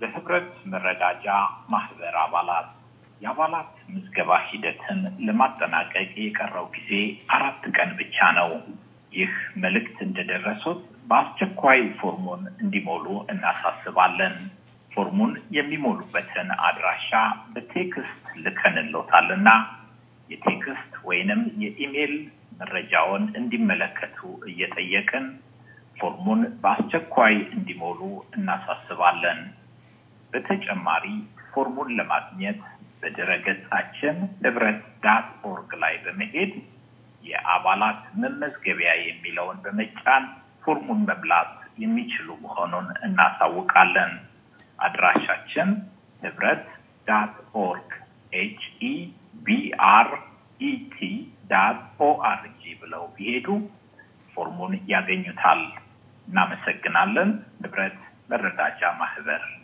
ለህብረት መረዳጃ ማህበር አባላት የአባላት ምዝገባ ሂደትን ለማጠናቀቅ የቀረው ጊዜ አራት ቀን ብቻ ነው። ይህ መልእክት እንደደረሱት በአስቸኳይ ፎርሙን እንዲሞሉ እናሳስባለን። ፎርሙን የሚሞሉበትን አድራሻ በቴክስት ልከንሎታልና የቴክስት ወይንም የኢሜይል መረጃውን እንዲመለከቱ እየጠየቅን ፎርሙን በአስቸኳይ እንዲሞሉ እናሳስባለን። በተጨማሪ ፎርሙን ለማግኘት በድረገጻችን ህብረት ዳት ኦርግ ላይ በመሄድ የአባላት መመዝገቢያ የሚለውን በመጫን ፎርሙን መብላት የሚችሉ መሆኑን እናሳውቃለን። አድራሻችን ህብረት ዳት ኦርግ ኤች ኢ ቢ አር ኢቲ ዳት ኦአርጂ ብለው ቢሄዱ ፎርሙን ያገኙታል። እናመሰግናለን። ህብረት መረዳጃ ማህበር